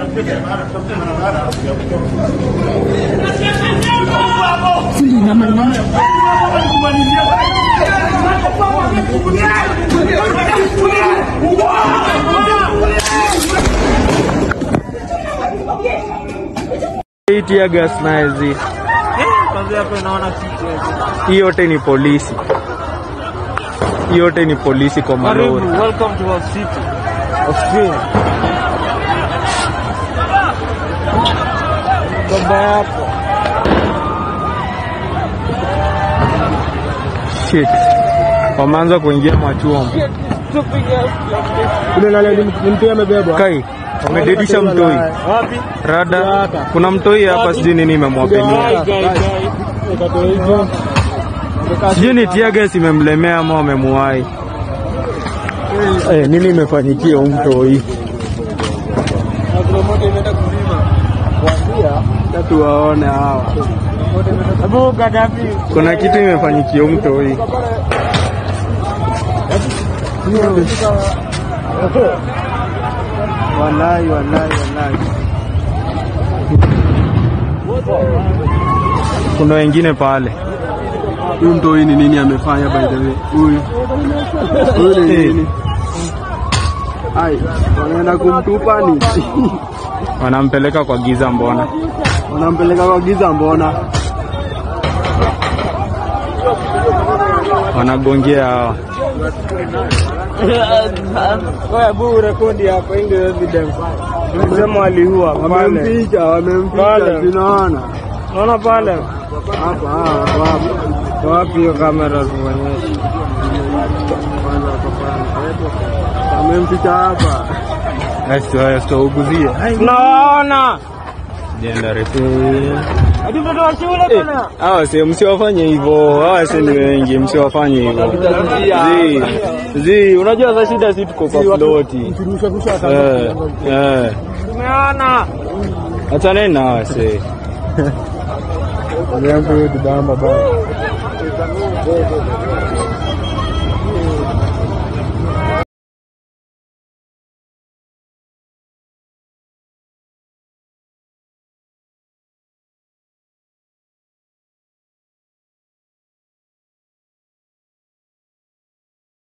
Hii tear gas na hizi Kwanza hapo naona kitu. hii yote ni polisi, hii yote ni polisi kwa Karibu, malori. welcome to our city. Australia. Baba yako. Shit, wameanza kuingia machuom. Kuna nani ni mtu amebebwa? Kai wamededisha mtoi Wapi? rada. Kuna mtoi hapa, sijui nini imemwapelia, sijui ni tear gas imemlemea ama wamemuwai. Eh, nini imefanyikia huyu mtoi? Watu waone hawa, Abu Gaddafi. kuna kitu imefanyikia huyu mtoi. Wallahi, wallahi, wallahi. Kuna wengine pale Huyu mtoi ni nini amefanya by the way? Huyu huyu ni Eh. nini? Ai, wanaenda kumtupa ni wanampeleka kwa giza, mbona wanampeleka kwa giza, mbona wanagongea hawa? Oya, Abu rekodi hapa, hii ndio evidence. Sema waliua pale. wamempicha, wamempicha, Pale. tunaona Unaona pale? hapa hapa hapa. Wapi hiyo kamera tuonyeshe? Wamempicha hapa. Asitauguzie Tunawaona. jenda refu. Hadi mtoto wa shule bana. Hawa si msiwafanye hivyo, hawa si ni wengi, msiwafanye hivyo. Zi, zi, unajua za shida si tuko kwa ploti. Eh, eh. Tumeona. Achaneni na hawa si.